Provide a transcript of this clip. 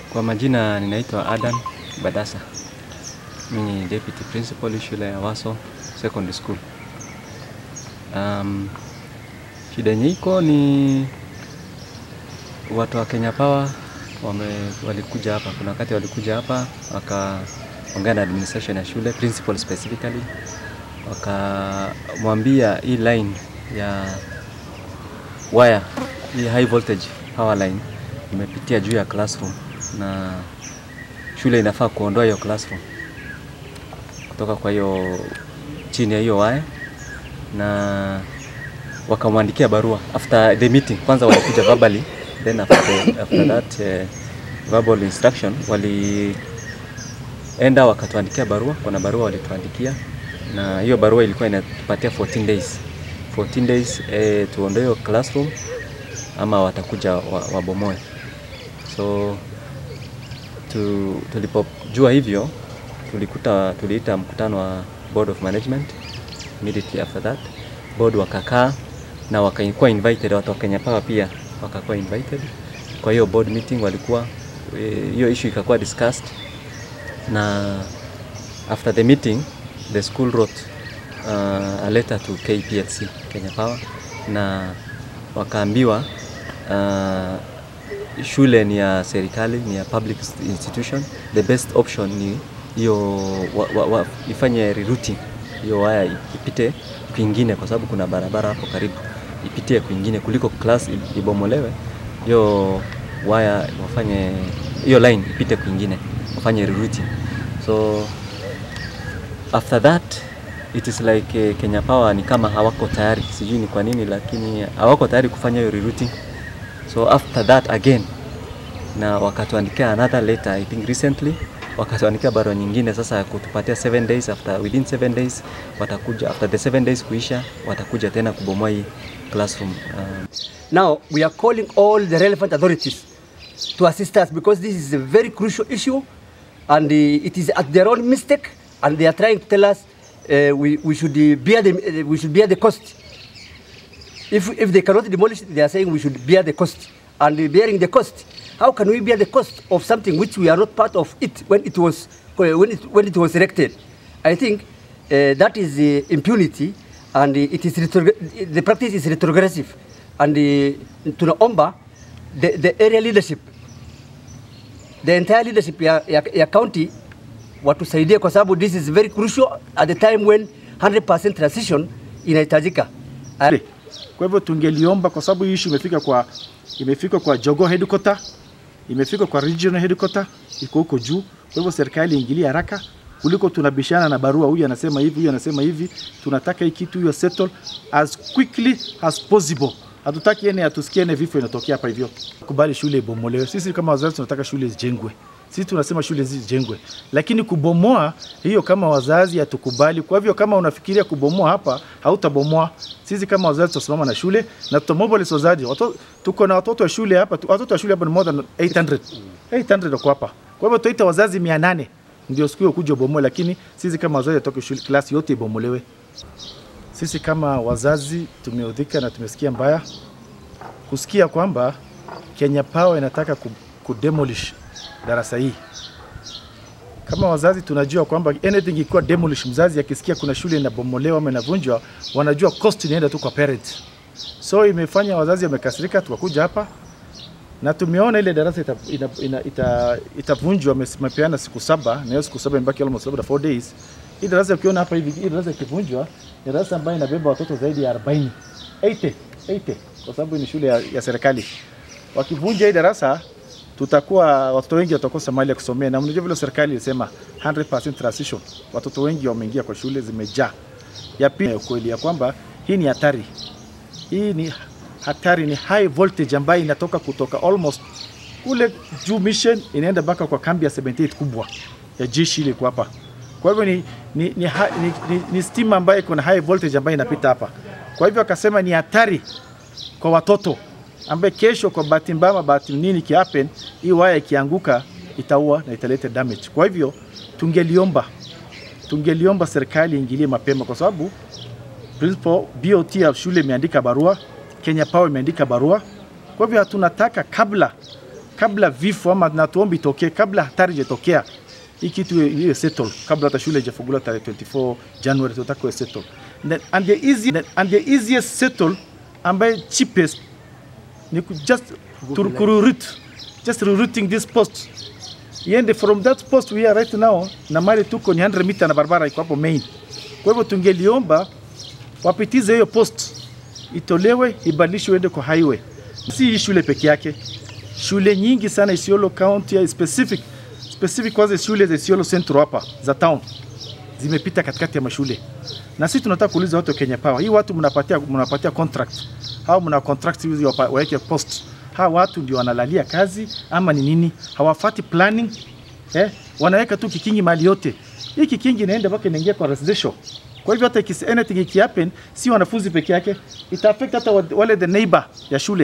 Kwa majina ninaitwa Adan Badasa. Mimi ni deputy principal shule ya Waso Secondary School. Um, shida yenye iko ni watu wa Kenya Power wame, walikuja hapa. Kuna wakati walikuja hapa wakaongea na administration ya shule principal specifically, wakamwambia hii line ya wire hii high voltage power line imepitia juu ya classroom na shule inafaa kuondoa hiyo classroom kutoka kwa hiyo chini ya hiyo wire, na wakamwandikia barua after the meeting. Kwanza walikuja verbally, then after, the, after that uh, verbal instruction walienda wakatuandikia barua. Kuna barua walituandikia, na hiyo barua ilikuwa inatupatia 14 days 14 days eh, tuondoe hiyo classroom ama watakuja wabomoe wa so tu, tulipojua hivyo tulikuta tuliita mkutano wa board of management immediately after that board wakakaa na wakakuwa invited watu wa Kenya Power pia wakakuwa invited kwa hiyo board meeting walikuwa hiyo issue ikakuwa discussed na after the meeting the school wrote uh, a letter to KPLC Kenya Power na wakaambiwa uh, shule ni ya serikali, ni ya public institution. The best option ni hiyo wa, wa, wa, ifanye rerouting hiyo waya ipite kwingine, kwa sababu kuna barabara hapo karibu, ipitie kwingine kuliko class ibomolewe. Hiyo waya wafanye hiyo line ipite kwingine, wafanye rerouting. So after that it is like uh, Kenya Power ni kama hawako tayari, sijui ni kwa nini, lakini hawako tayari kufanya hiyo rerouting. So after that again na wakatuandikia another letter I think recently, wakatuandikia barua nyingine sasa ya kutupatia 7 days after within 7 days watakuja, after the 7 days kuisha watakuja tena kubomoa hii classroom. Um, Now we are calling all the relevant authorities to assist us because this is a very crucial issue and uh, it is at their own mistake and they are trying to tell us uh, we, we should uh, bear the uh, we should bear the cost. If if they cannot demolish, they are saying we should bear the cost. And bearing the cost, how can we bear the cost of something which we are not part of it when it was when it when it was erected? I think uh, that is uh, impunity, and uh, it is retrog- the practice is retrogressive. And uh, tunaomba the, the area leadership, the entire leadership ya, ya, ya county watusaidie kwa sababu this is very crucial at the time when 100% transition inahitajika. And Kwa hivyo tungeliomba, kwa sababu hii issue imefika kwa imefika kwa Jogoo headquarter, imefika kwa regional headquarter, iko huko juu. Kwa hivyo serikali iingilie haraka kuliko tunabishana na barua, huyu anasema hivi, huyu anasema hivi. Tunataka hii kitu hiyo settle as quickly as possible. Hatutaki yani atusikie ne vifo inatokea hapa hivyo. Kubali shule ibomolewe. Sisi kama wazazi tunataka shule zijengwe. Sisi tunasema shule zijengwe, lakini kubomoa hiyo kama wazazi hatukubali. Kwa hivyo kama unafikiria kubomoa hapa, hautabomoa. Sisi kama wazazi tutasimama na shule na tutamobilize wazazi. Watoto tuko na watoto wa shule hapa, watoto wa shule hapa ni more than 800 800 wako hapa. Kwa hivyo tuita wazazi 800 ndio siku hiyo kuja ubomoe, lakini sisi kama wazazi atoke shule klasi yote ibomolewe. Sisi kama wazazi tumeudhika na tumesikia mbaya kusikia kwamba Kenya Power inataka ku, kudemolish darasa hii. Kama wazazi tunajua kwamba anything ikiwa demolish, mzazi akisikia kuna shule inabomolewa ama inavunjwa, wanajua cost inaenda tu kwa parents. So imefanya wazazi wamekasirika, tukakuja hapa na tumeona ile darasa itavunjwa ita, ita, ita, ita wamepeana siku saba na hiyo siku saba imebaki almost labda 4 days. Hii darasa ukiona hapa hivi, hii darasa ikivunjwa ni darasa ambayo inabeba watoto zaidi ya 40 80 80 kwa sababu ni shule ya, ya serikali. Wakivunja hii darasa tutakuwa watoto wengi watakosa mahali ya kusomea, na mnajua vile serikali ilisema 100% transition, watoto wengi wameingia kwa shule zimejaa. Ya pili, ukweli ya kwamba hii ni hatari, hii ni hatari, ni high voltage ambayo inatoka kutoka almost kule juu mission inaenda mpaka kwa kambi ya 78 kubwa ya jeshi ile hapa. Kwa hivyo ni, ni, ni, ni, ni, ni stima ambayo iko na high voltage ambayo inapita hapa. Kwa hivyo akasema ni hatari kwa watoto ambaye kesho kwa bahati mbaya bahati nini kihappen, hii waya ikianguka itaua na italeta damage. Kwa hivyo tungeliomba tungeliomba serikali ingilie mapema, kwa sababu principal BOT ya shule imeandika barua, Kenya Power imeandika barua. Kwa hivyo hatunataka kabla kabla vifo ama na tuombe itokee, kabla hatari ijatokea, hii kitu iwe- iwe settle kabla hata shule ijafunguliwa tarehe 24 January, tunataka iwe settle Then- and the easy and the easiest settle ambaye cheapest ni ku just to recruit just rerouting this post iende from that post we are right now na mali tuko ni 100 mita na barabara iko hapo main. Kwa hivyo tungeliomba wapitize hiyo post itolewe ibadilishwe iende kwa highway. Si hii shule peke yake, shule nyingi sana Isiolo County ya specific specific kwanza shule za Isiolo Central hapa za town zimepita katikati ya mashule, na sisi tunataka kuuliza watu wa Kenya Power, hii watu mnapatia mnapatia contract au mna contract hizi wapa- waweke post, hawa watu ndio wanalalia kazi ama ni nini? Hawafati planning eh, wanaweka tu kikingi mali yote. Hii kikingi inaenda mpaka inaingia kwa residential. Kwa hivyo hata ikis anything ikihappen, si wanafunzi peke yake, ita affect hata wa- wale the neighbor ya shule.